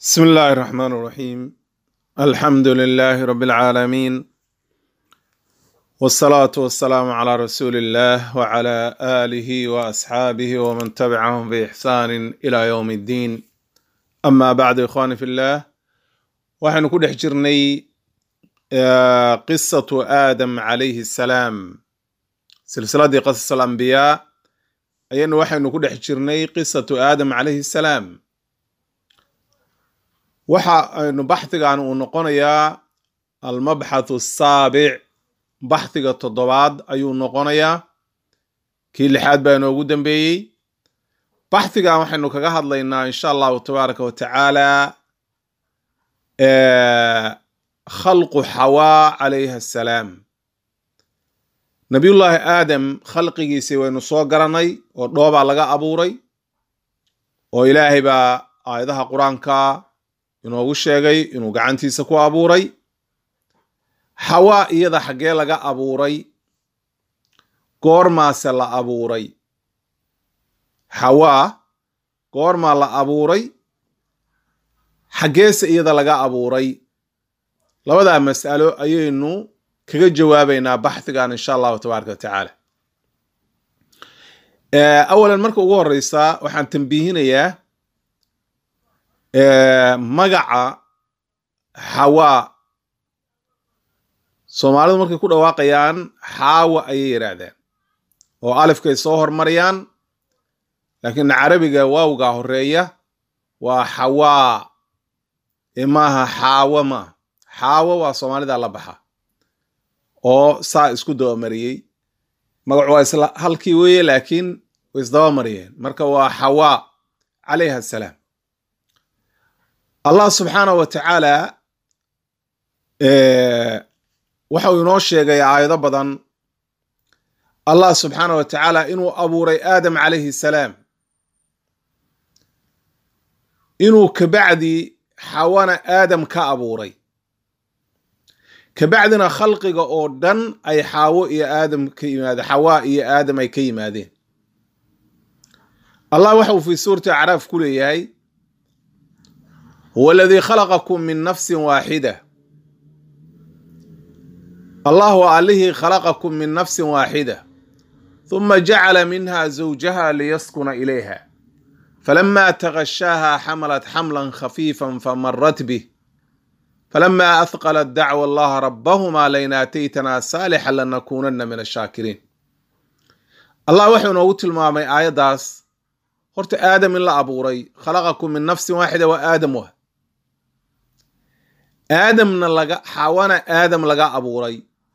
بسم الله الرحمن الرحيم الحمد لله رب العالمين والصلاة والسلام على رسول الله وعلى آله وأصحابه ومن تبعهم بإحسان إلى يوم الدين أما بعد إخواني في الله وحن كل حجرني آه، قصة آدم عليه السلام سلسلة قصص الأنبياء أين وحن كل حجرني قصة آدم عليه السلام waxa aynu baxdigan uu noqonayaa almabxathu asaabic baxdiga toddobaad ayuu noqonayaa kii lixaad baa inoogu dambeeyey baxdigan waxaynu kaga hadlaynaa insha allahu tabaaraka wa tacaala khalqu xawaa calayha assalaam nabiyullaahi aadam khalqigiisii waynu soo garanay oo dhoobaa laga abuuray oo ilaahay baa aayadaha qur-aanka inoogu sheegay inuu gacantiisa ku abuuray xawaa iyada xaggee laga abuuray goormaase la abuuray xawaa goormaa la abuuray xaggeese iyada laga abuuray labadaa mas'alo ayaynu kaga jawaabaynaa baxdigan insha allahu tabaaraka wa tacaala awalan marka ugu horeysa waxaan tambiihinayaa magaca xawaa soomaalidu markay ku dhawaaqayaan xaawa ayay yidhaahdaan oo alifkay soo hormariyaan laakiin carabiga waawgaa horeeya waa xawaa ee maaha xaawo maaha xaawo waa soomaalida la baxa oo saa isku dabamariyey magacu waa isla halkii weeye laakiin way isdabamariyeen marka waa xawaa calayha assalaam allah subxaanahu wa tacaala waxa uu inoo sheegay aayado badan allah subxaanahu wa tacaala inuu abuuray aadam calayhi salaam inuu kabacdi xawana aadam ka abuuray kabacdina khalqiga oo dhan ay xaawo iyo aadam ka yimaadeen xawaa iyo aadam ay ka yimaadeen allah waxa uu fii suurati acraaf ku leeyahay huwa aladii khalaqakum min nafsin waaxida allah waa allihii khalaqakum min nafsin waaxida huma jacala minha zawjaha liyaskuna ilayha falama tagashaaha xamalat xamlan khafiifan famarat bih falama athqalat dacwa allaha rabbahuma lain aataytana saalixa lanakunana min ashaakiriin allah wuxuu inoogu tilmaamay aayaddaas horta aadam in la abuuray khalaqakum min nafsin waaxida waa aadam wa aadamna laga xawana aadam laga abuuray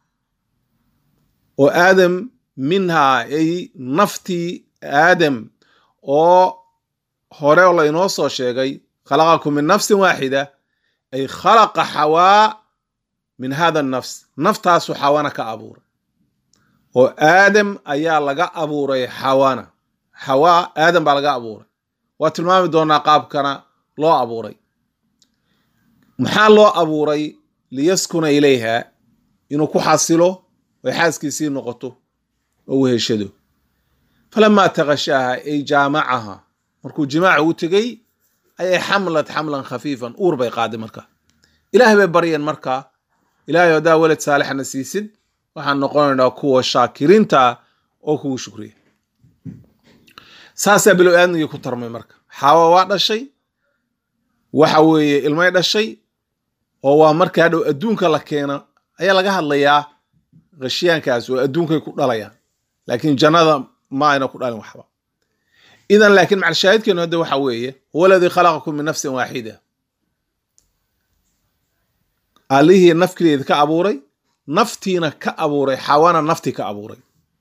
oo aadam minhaa ay naftii aadam oo hore oo laynoo soo sheegay khalaqakum min nafsin waaxida ay khalaqa xawaa min hada nafs naftaasu xawana ka abuuray oo aadam ayaa laga abuuray xawana xawaa aadam baa laga abuuray waa tilmaami doonaa qaabkana loo abuuray maxaa loo abuuray liyaskuna ilayha inuu ku xasilo oy xaaskiisii noqoto oo u heshado falamaa takashaaha ay jaamacaha markuu jimaaca u tegey ayay xamlad xamlan khafiifan uur bay qaaday marka ilaahay bay baryeen marka ilaahay haddaa weled saalixana siisid waxaan noqonaynaa kuwa shaakiriinta oo kugu shukriya saasaa bilow aadmigii ku tarmay marka xaawa waa dhashay waxa weeye ilmay dhashay oo waa marka hadhow adduunka la keena ayaa laga hadlayaa khashyaankaas oo adduunkay ku dhalayaan laakiin jannada ma ayna ku dhalin waxba idan laakiin macalshaahidkeenu hadda waxa weeye huwa aladii khalaqakum min nafsin waaxida allihii nafkileeda ka abuuray naftiina ka abuuray xawana nafti ka abuuray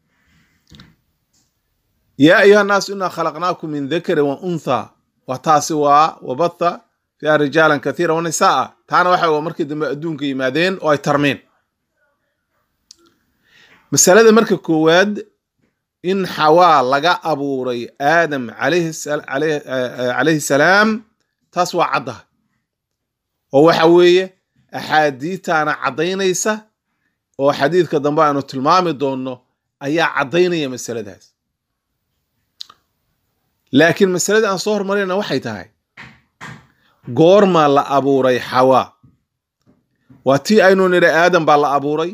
yaa ayuha nnaasu inaa khalaqnaakum min dakarin wa untha wa taasi waa wabatha fiiha rijaalan kathiira wa nisaaa taana waxa markii dambe adduunka yimaadeen oo ay tarmeen masalada marka koowaad in xawaa laga abuuray aadam calayhi salaam taas waa caddaha oo waxa weeye axaadiitaana caddaynaysa oo xadiidka dambe aanu tilmaami doonno ayaa caddaynaya masaladaas laakiin masaladii aan soo hormarayna waxay tahay goormaa la abuuray xawaa waa tii aynu nidhi aadam baa la abuuray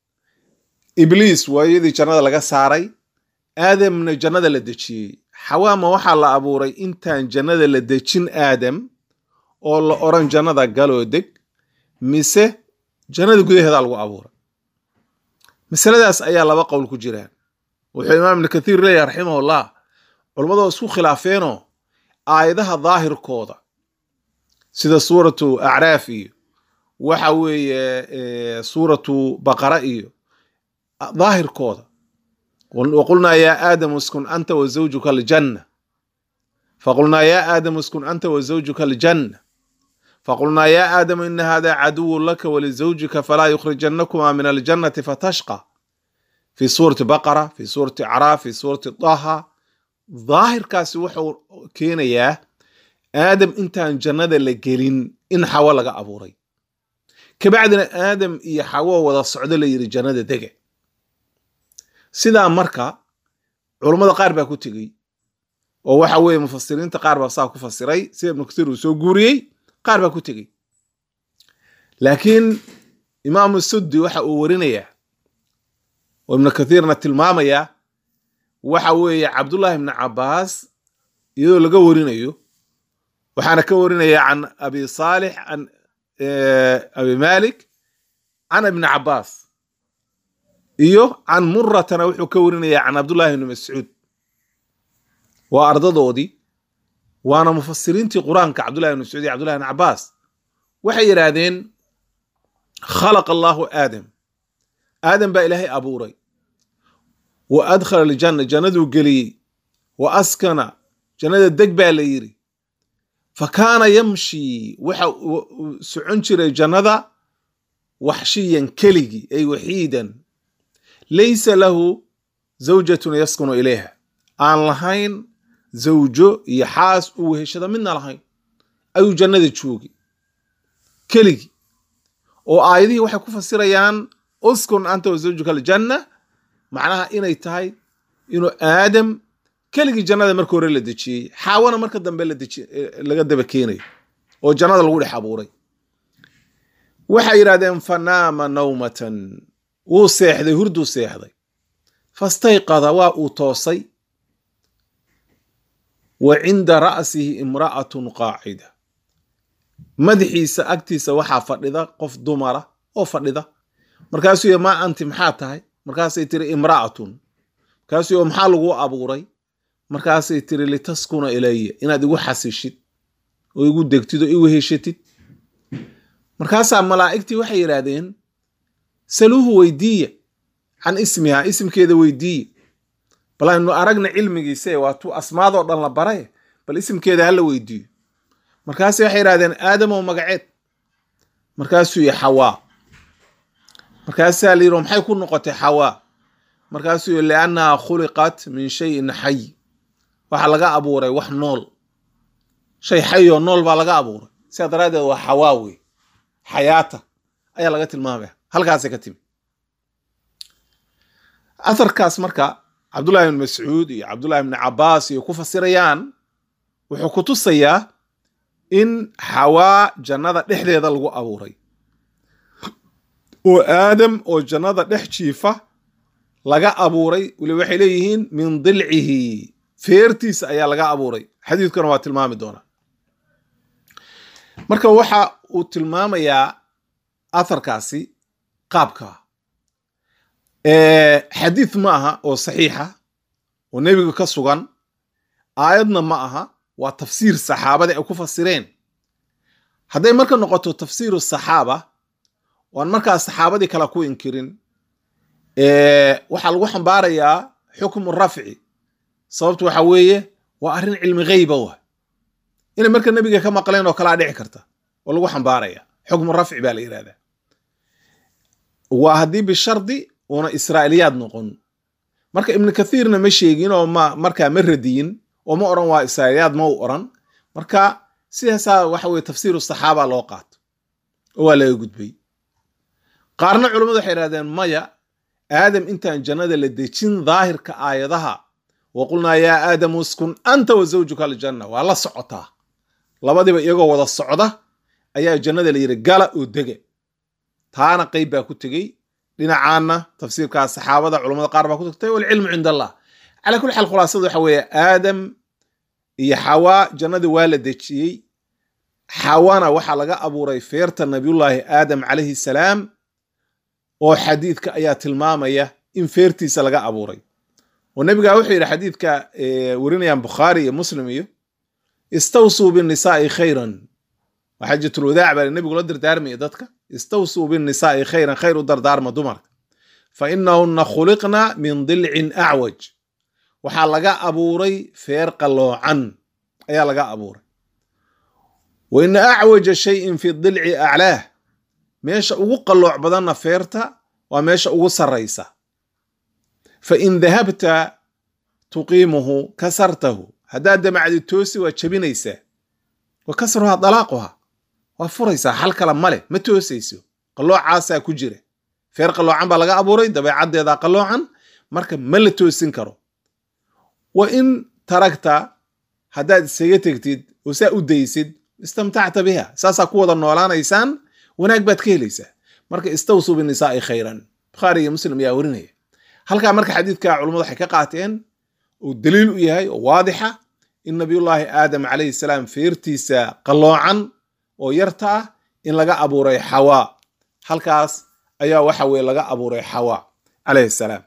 ibliis waayadii jannada laga saaray aadamna jannada la dejiyey xawaa ma waxaa la abuuray intaan jannada la dejin aadam oo la odhan jannada galoo deg mise jannada gudaheedaa lagu abuuray masaladaas ayaa laba qowl ku jiraan wuxuu imaam ibnu kathiir leeyahay raximahullah culammadu isku khilaafeenoo aayadaha daahirkooda sida suuratu acraaf iyo waxa weeye suuratu baqara iyo daahirkooda waqulnaa yaa aadamu iskun anta wa zawjuka aljanna faqulnaa yaa aadamu iskun anta wa zawjuka aljanna faqulnaa yaa aadamu ina hada caduwu laka walizawjika falaa yukhrijannakuma min aljannati fatashqa fi suurati baqara fi suurati acraaf fi suurati daha daahirkaasi wuxuu keenayaa aadam intaan jannada la gelin in xawo laga abuuray kabacdina aadam iyo xawo wada socdo la yidhi jannada dege sidaa marka culummada qaar baa ku tegey oo waxa weeye mufasiriinta qaar baa saa ku fasiray sida ibnu kasiir uu soo guuriyey qaar baa ku tegey laakiin imaamu suddi waxa uu warinayaa oo ibnu kathiirna tilmaamayaa waxa weeye cabdullahi ibni cabaas iyadoo laga warinayo waxaana ka warinaya can abi saalix can abi malik can ibni cabaas iyo can muratana wuxuu ka warinaya can cabdullahi ibni mascuud waa ardadoodii waana mufasiriintii qur-aanka cabdullahi ibni mascuud iyo cabdullahi ibni cabaas waxay yidhaahdeen khalaqa allahu aadam aadam baa ilaahay abuuray wa adkhala aljanna jannaduu geliyey wa askana jannada deg baa la yidhi fa kaana yamshi waxa uu socon jiray jannada waxshiyan keligii ay waxiidan laysa lahu zawjatun yaskunu ilayha aan lahayn zawjo iyo xaas uu weheshada midna lahayn ayuu jannada joogi keligii oo aayadihii waxay ku fasirayaan uskun anta wa zawjuka aljanna macnaha inay tahay inuu aadam keligii jannada marka hore la dejiyey xaawana marka dambe laga daba keenayo oo jannada lagu dhex abuuray waxay yidhahdeen fanaama nawmatan wuu seexday hurduu seexday fastayqada waa uu toosay wa cinda ra'sihi imra'atun qaacida madaxiisa agtiisa waxaa fadhida qof dumara oo fadhida markaasuu y maa anti maxaa tahay markaasay tiri imra'atun markaasuu y maxaa lagu abuuray markaasay tiri litaskuna ilaya inaad igu xasishid oo igu degtid oo igu heshatid markaasaa malaa'igtii waxay yidhaahdeen saluuhu weydiiya can ismiha isimkeeda weydiiya bal aynu aragna cilmigiise waa tuu asmaadoo dhan la baray bal isimkeeda hala weydiiyo markaase waxay yidhahdeen aadamow magaceed markaasuu yihi xawaa markaasaa la yidhi maxay ku noqotay xawaa markaasuu yihi liannaha khuliqat min shayin xay waxaa laga abuuray wax nool shay xayoo nool baa laga abuuray sidaa daraaddeed waa xawaa wey xayaata ayaa laga tilmaamaya halkaasay ka timi atharkaas marka cabdullahi ibn mascuud iyo cabdullahi ibni cabaas iyo ku fasirayaan wuxuu ku tusayaa in xawaa jannada dhexdeeda lagu abuuray oo aadam oo jannada dhex jiifa laga abuuray weli waxay leeyihiin min dilcihi feertiisa ayaa laga abuuray xadiidkuna waa tilmaami doonaa marka waxa uu tilmaamayaa atharkaasi qaabka xadiid ma aha oo saxiixa oo nebiga ka sugan aayadna ma aha waa tafsiir saxaabada ay ku fasireen hadday marka noqoto tafsiiru saxaaba oan markaa saxaabadii kale ku inkirin waxaa lagu xambaarayaa xukmu rafci sababtu waxa weeye waa arrin cilmi gheyba wa inay marka nebiga ka maqleen oo kalaa dhici karta oo lagu xambaaraya xukmu rafci baa la yidhahdaa waa haddii bishardi uuna israa'iliyaad noqon marka ibnu kathiirna ma sheegin oo ma markaa ma radiyin oo ma oran waa israa'iliyaad ma u oran marka sidaasaa waxa weye tafsiiru saxaaba loo qaato oo waa laga gudbay qaarna culammadu waxay idhahdeen maya aadam intaan jannada la dejin daahirka aayadaha wa qulnaa yaa aadamu uskun anta wa zawjuka aljanna waa la socotaa labadiiba iyagoo wada socda ayaa jannada la yidhi gala oo dege taana qeyb baa ku tegey dhinacaana tafsiirkaas saxaabada culamada qaar baa ku tagtay walcilmu cind allah calaa kulli xaal khulaasada waxa weeye aadam iyo xawaa jannadii waa la dejiyey xawana waxaa laga abuuray feerta nabiyullaahi aadam calayhi salaam oo xadiidka ayaa tilmaamaya in feertiisa laga abuuray oo nebiga wuxuu yidhi xadiidka warinayaan bukhaari iyo muslim iyo istawsuu binnisaai khayran waa xajatulwadaac baa nebigu la dardaarmaya dadka istawsuu binnisaai khayran khayr u dardaarma dumarka fa inahunna khuliqna min dilcin acwaj waxaa laga abuuray feer qalloocan ayaa laga abuuray wa ina acwaja shayin fi dilci aclaah meesha ugu qallooc badanna feerta waa meesha ugu sarraysa fa in dahabta tuqiimuhu kasartahu haddaad damacdi toosi waa jebinaysaa wa kasruhaa dalaaquha waa furaysaa xal kale male ma toosayso qalloocaasaa ku jira feer qalloocan baa laga abuuray dabeecaddeedaa qalloocan marka ma la toosin karo wa in taragta haddaad isaga tegtid oo saa u daysid istamtacta biha saasaa ku wada noolaanaysaan wanaag baad ka helaysaa marka istawsuu binisaai khayran bukhaari iyo muslim ayaa warinaya halkaa marka xadiidka culummadu waxay ka qaateen uu daliil u yahay oo waadixa in nabiyullaahi aadam calayhi salaam feertiisa qalloocan oo yarta ah in laga abuuray xawaa halkaas ayaa waxa weye laga abuuray xawaa calayhi salaam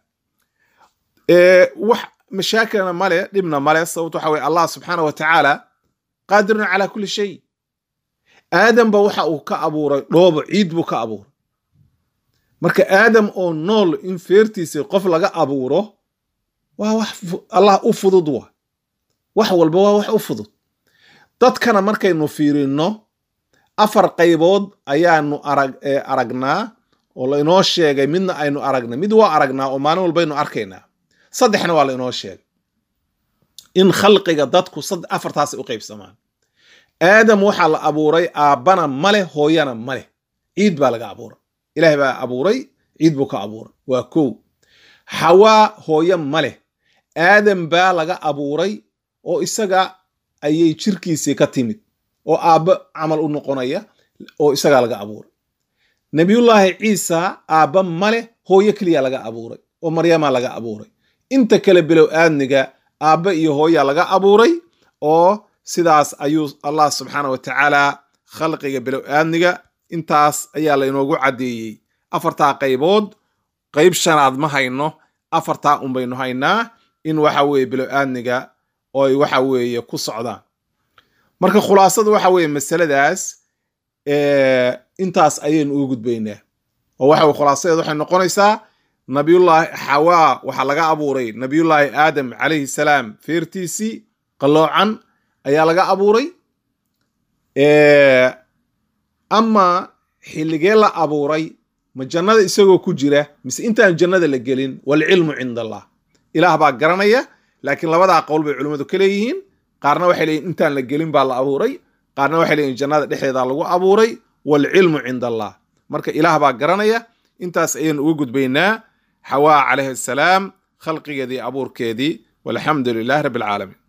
wax mashaakilna male dhibna male sababto waxa weye allah subxaana wa tacaala qaadirun calaa kulli shay aadamba waxa uu ka abuuray dhoobo ciid buu ka abuuray marka aadam oo nool in feertiisii qof laga abuuro waa wax allah u fudud wa wax walba waa wax u fudud dadkana markaynu fiirino afar qaybood ayaanu arag aragnaa oo lainoo sheegay midna aynu aragnay mid waa aragnaa oo maalin walbaynu arkaynaa saddexna waa lainoo sheegay in khalqiga dadku afartaasay u qaybsamaan aadam waxaa la abuuray aabbana maleh hooyana maleh ciid baa laga abuuray ilaahay baa abuuray ciid buu ka abuuray waa kow xawaa hooyo maleh aadam baa laga abuuray oo isaga ayay jirkiisii ka timid oo aabbo camal u noqonaya oo isagaa laga abuuray nebiyullaahi ciisa aabba maleh hooyo keliya laga abuuray oo maryamaa laga abuuray inta kale bilow aadniga aabba iyo hooya laga abuuray oo sidaas ayuu allah subxaana wa tacaala khalqiga bilow aadniga intaas ayaa laynoogu caddeeyey afartaa qaybood qayb shanaad ma hayno afartaa un baynu haynaa in waxa weeye bilow aadniga oo ay waxa weeye ku socdaan marka khulaasadu waxa weeye masaladaas intaas ayaynu ugu gudbaynaa oo waxa khulaasadeed waxay noqonaysaa nabiyullaahi xawaa waxaa laga abuuray nabiyullaahi aadam calayhi salaam feertiisii qalloocan ayaa laga abuuray ama xilligee la abuuray ma jannada isagoo ku jira mise intaan jannada la gelin walcilmu cinda allah ilaah baa garanaya laakiin labadaa qowl bay culimmadu ka leeyihiin qaarna waxay leeyihin intaan la gelin baa la abuuray qaarna waxay leeyihin jannada dhexdeeda lagu abuuray walcilmu cinda allah marka ilaah baa garanaya intaas ayaynu uga gudbaynaa xawaa calayhi assalaam khalqigeedii abuurkeedii walxamdu lilahi rabbi alcaalamiin